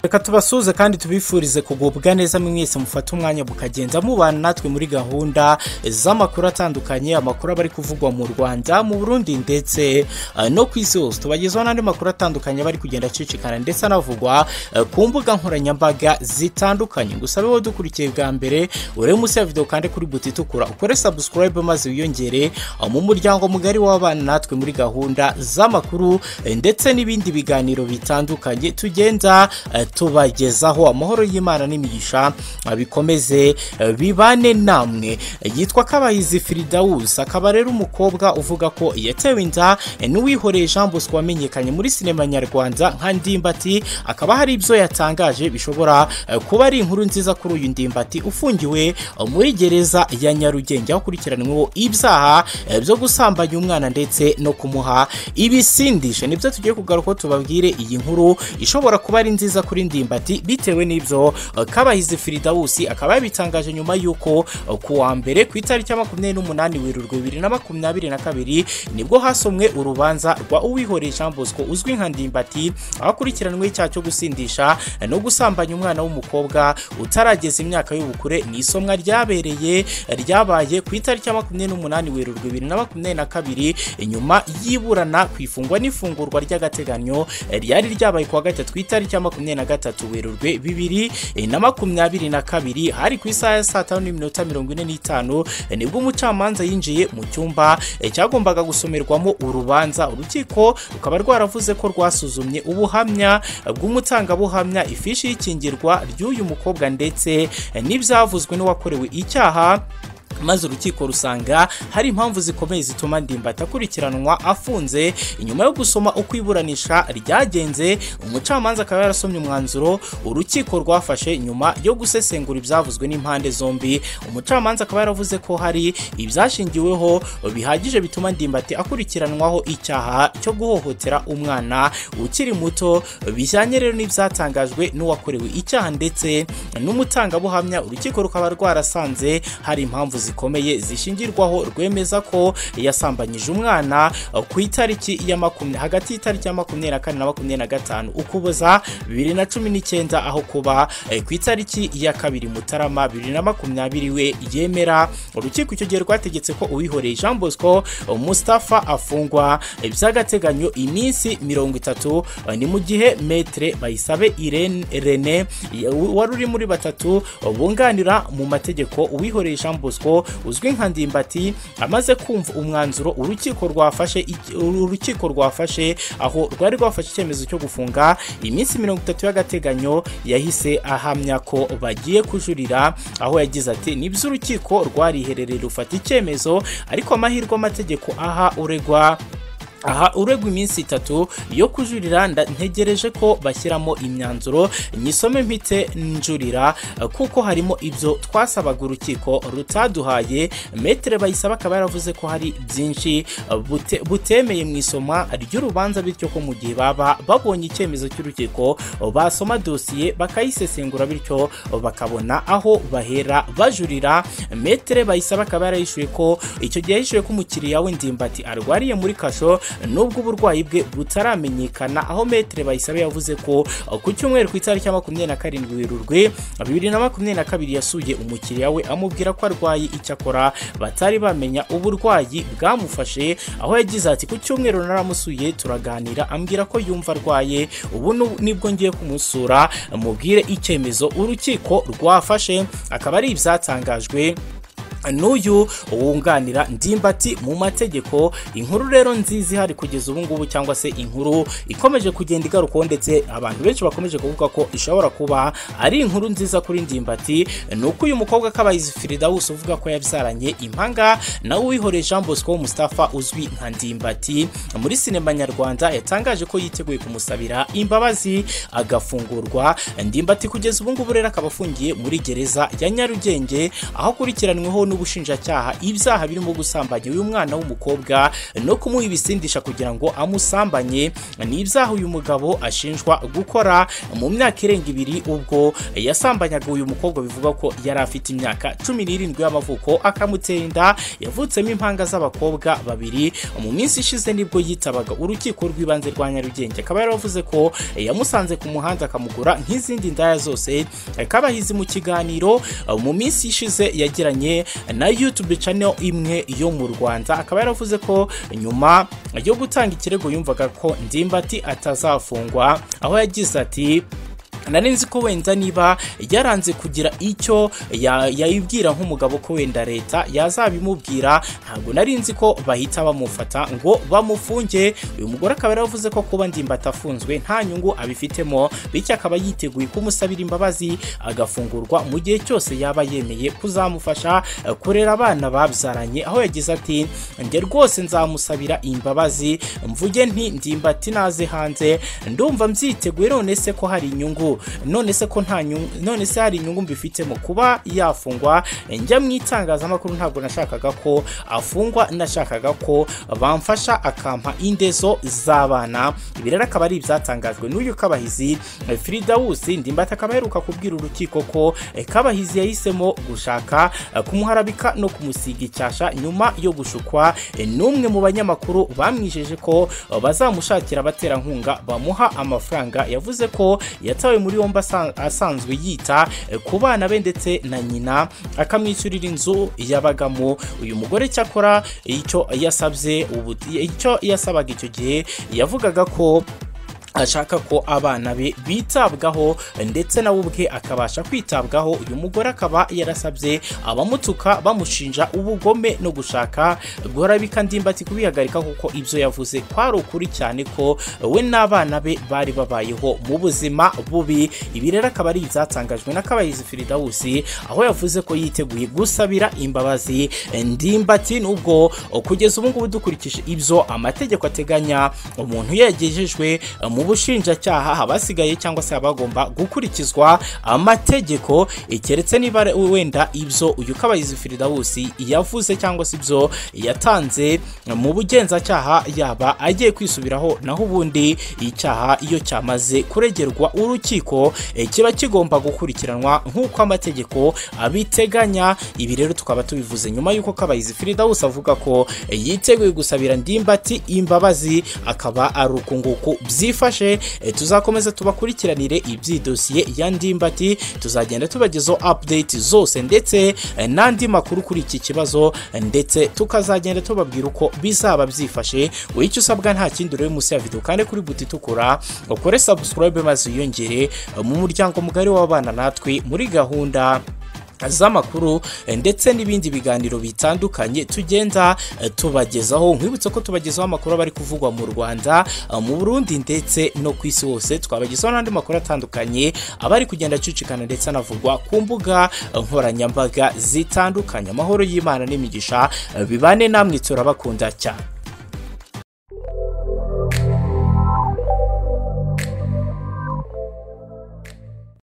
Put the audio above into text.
reka tubasuhuze kandi tubifurize kugubwa neza mwese mufate umwanya mukagenda mubana natwe muri gahunda z'amakuru atandukanye amakuru aba ari kuvugwa mu rwanda mu burundi ndetse eh, no ku isi hose tubagezaho n'andi makuru atandukanye aba ari kugenda acicikana ndetse anavugwa eh, ku mbuga nkoranyambaga zitandukanye gusa wowe dukurikiye bwa mbere urebe munsi ya videwo kandi kuri buti itukura ukore sabusikarayibe maze wiyongere eh, mu muryango mugari w'abana natwe muri gahunda z'amakuru eh, ndetse n'ibindi biganiro bitandukanye tugenda eh, tubagezaho amahoro y'imana n'imigisha eh, bikomeze eh, bibane namwe Eh, yitwa kabayizi firidawusi akaba rero umukobwa uvuga ko yatewe inda eh, n'uwihoreye jean bosco wamenyekanye muri sinema nyarwanda nka ndimbati akaba hari ibyo yatangaje bishobora eh, kuba ari inkuru nziza kuri uyu ndimbati ufungiwe eh, muri gereza ya nyarugenge aho akurikiranyweho ibyaha eh, byo gusambanya umwana ndetse no kumuha ibisindisha nibyo tugiye kugaruka tubabwire iyi nkuru ishobora kuba ari nziza kuri ndimbati bitewe n'ibyo eh, kabahizi firidawusi akaba yabitangaje nyuma y'uko eh, ku wa mbere ku itariki ya makumyabiri n'umunani werurwe bibiri na makumyabiri na kabiri nibwo hasomwe urubanza rwa uwihoreye jean bosco uzwi nka ndimbati aho akurikiranyweho icyaha cyo gusindisha eh, no gusambanya umwana w'umukobwa utarageza imyaka y'ubukure ni isomwa ryabereye ryabaye ku itariki ya makumyabiri n'umunani werurwe bibiri na makumyabiri na kabiri nyuma y'iburana ku ifungwa n'ifungurwa ry'agateganyo eh, ryari ryabaye ku wa gatatu ku itariki ya makumyabiri na gatatu werurwe bibiri eh, na makumyabiri na kabiri hari ku isaha ya saa tanu n'iminota mirongo ine n'itanu eh, nibwo umucamanza yinjiye mu cyumba eh, cyagombaga gusomerwamo urubanza urukiko rukaba rwaravuze ko rwasuzumye ubuhamya eh, bw'umutangabuhamya ifishi y'ikingirwa ry'uyu mukobwa ndetse eh, n'ibyavuzwe n'uwakorewe icyaha maze urukiko rusanga hari impamvu zikomeye zituma ndimbati akurikiranwa afunze nyuma yo gusoma uko iburanisha ryagenze umucamanza akaba yarasomye umwanzuro urukiko rwafashe nyuma yo gusesengura ibyavuzwe n'impande zombi umucamanza akaba yaravuze ko hari ibyashingiweho bihagije bituma ndimbati akurikiranwaho icyaha cyo guhohotera umwana ukiri muto bijyanye rero n'ibyatangajwe n'uwakorewe icyaha ndetse n'umutangabuhamya urukiko rukaba rwarasanze hari impamvu zikomeye zishingirwaho rwemeza ko yasambanyije umwana eh, ku itariki ya makumyabiri hagati y'itariki ya makumyabiri na kane na makumyabiri na gatanu ukuboza bibiri na cumi n'icyenda aho kuba eh, ku itariki ya kabiri mutarama bibiri na makumyabiri we yemera urukiko icyo gihe rwategetse ko uwihoreye jean bosco eh, mustapha afungwa eh, by'agateganyo iminsi mirongo itatu eh, ni mu gihe metre bayisabe irene rene eh, wari uri muri batatu eh, bunganira mu mategeko uwihoreye jean bosco bosco uzwi nka ndimbati amaze kumva umwanzuro urukiko rwafashe urukiko rwafashe aho rwari rwafashe icyemezo cyo gufunga iminsi mirongo itatu y'agateganyo yahise ahamya ko bagiye kujurira aho yagize ati nibyo urukiko rwariherereye rufata icyemezo ariko amahirwe amategeko aha uregwa aha uregwa iminsi itatu yo kujurira nda- ntegereje ko bashyiramo imyanzuro nyisome mpite njurira eh, kuko harimo ibyo twasabaga urukiko rutaduhaye metere bayisaba akaba yaravuze ko hari byinshi eh, bute- butemeye mu isoma ry'urubanza bityo ko mu gihe baba babonye icyemezo cy'urukiko eh, basoma dosiye bakayisesengura bityo eh, bakabona aho bahera bajurira metere bayisaba akaba yarayishuye ko icyo gihe yahishuye ko umukiriya we ndimbati arwariye muri kasho nubwo uburwayi bwe butaramenyekana aho metere bayisabe yavuze ko uh, ku cyumweru ku itariki ya makumyabiri na karindwi werurwe bibiri na makumyabiri na kabiri yasuye umukiriya we amubwira ko arwaye icyakora batari bamenya uburwayi bwamufashe aho yagize ati ku cyumweru naramusuye turaganira ambwira ko yumva arwaye ubu nu- nibwo ngiye kumusura mubwire icyemezo urukiko rwafashe akaba ari ibyatangajwe n'uyu wunganira ndimbati mu mategeko inkuru rero nziza ihari kugeza ubu ngubu cyangwa se inkuru ikomeje kugenda igarukaho ndetse abantu benshi bakomeje kuvuga ko ishobora kuba ari inkuru nziza kuri ndimbati ni uko uyu mukobwa kabayizi firidawusi uvuga ko yabyaranye impanga nawe uwihoreye jean bosco mustafa uzwi nka ndimbati muri sinema nyarwanda yatangaje ko yiteguye kumusabira imbabazi agafungurwa ndimbati kugeza ubu ngubu rero akaba afungiye muri gereza ya nyarugenge aho akurikiranweho n'u n'ubushinjacyaha ibyaha birimo gusambanya uyu mwana w'umukobwa no kumuha ibisindisha kugira ngo amusambanye ni ibyaha uyu mugabo ashinjwa gukora mu myaka irenga ibiri ubwo yasambanyaga uyu mukobwa bivuga ko yari afite imyaka cumi n'irindwi y'amavuko akamutera inda yavutsemo impanga z'abakobwa babiri mu minsi ishize nibwo yitabaga urukiko rw'ibanze rwa nyarugenge akaba yaravuze ko yamusanze ku muhanda akamugura nk'izindi ndaya zose kabahizi mu kiganiro mu minsi ishize yagiranye na yutube channel imwe yo mu rwanda akaba yaravuze ko nyuma yo gutanga ikirego yumvaga ko ndimbati atazafungwa aho yagize ati nari nzi ko wenda niba yaranze kugira icyo yayibwira nk'umugabo ko wenda leta yazabimubwira ntabwo nari nzi ko bahita bamufata ngo bamufunge uyu mugore akaba yaravuze ko kuba ndimbata afunzwe nta nyungu abifitemo bityo akaba yiteguye kumusabira imbabazi agafungurwa mu gihe cyose yaba yemeye kuzamufasha kurera abana babyaranye aho yagize ati njye rwose nzamusabira imbabazi mvuge nti ndimbati naze hanze ndumva mbyiteguye none se ko hari inyungu none se ko nta nyungu none se hari inyungu mbifitemo kuba yafungwa njya mu itangazamakuru ntabwo nashakaga ko afungwa nashakaga ko bamfasha akampa indezo z'abana ibi rero akaba ari ibyatangajwe n'uyu kabahizi Frida Wusi ndimbata akaba aheruka kubwira urukiko ko kabahizi yahisemo gushaka kumuharabika no kumusiga icyasha nyuma yo gushukwa n'umwe mu banyamakuru bamwijeje ko bazamushakira abaterankunga bamuha amafaranga yavuze ko yatawe muri yombi asanzwe yita ku bana be ndetse na nyina akamwishyurira inzu yabagamo uyu mugore cyakora icyo yasabye icyo yasabaga icyo gihe yavugaga ko ashaka ko abana be bitabwaho ndetse nawe ubwe akabasha kwitabwaho uyu mugore akaba yarasabye abamutuka bamushinja ubugome no gushaka guharabika ndimbati kubihagarika kuko ibyo yavuze kwari ukuri cyane ko we n'abana be bari babayeho mu buzima bubi ibi rero akaba ari ibyatangajwe na kabayizi firidawusi aho yavuze ko yiteguye gusabira imbabazi ndimbati n'ubwo kugeza ubu ngubu dukurikije ibyo amategeko ateganya umuntu yagejejwe mu bushinjacyaha abasigaye cyangwa se abagomba gukurikizwa amategeko keretse niba wenda ibyo uyu kabayizi firidawusi yavuze cyangwa se ibyo yatanze mu bugenzacyaha yaba agiye kwisubiraho naho ubundi icyaha iyo cyamaze kuregerwa urukiko kiba kigomba gukurikiranwa nk'uko amategeko abiteganya ibi rero tukaba tubivuze nyuma y'uko kabayizi firidawusi avuga ko yiteguye gusabira ndimbati imbabazi akaba ari uku nguku byifashishwa tuzakomeza tubakurikiranire iby'idosiye ya ndimbati tuzagenda tubagezaho update zose ndetse n'andi makuru kuri iki kibazo ndetse tukazagenda tubabwira uko bizaba byifashe wowe icyo usabwa nta kindi urebe munsi ya videwo kandi kuri buti itukura ukore subscribe maze wiyongere mu muryango mugari w'abana natwe muri gahunda z'amakuru ndetse n'ibindi biganiro bitandukanye tugenda tubagezaho nkwibutse ko tubagezaho amakuru aba ari kuvugwa mu rwanda mu burundi ndetse no ku isi hose twabagezaho n'andi makuru atandukanye aba ari kugenda acicikana ndetse anavugwa ku mbuga nkoranyambaga zitandukanye amahoro y'imana n'imigisha bibane namwe turabakunda cyane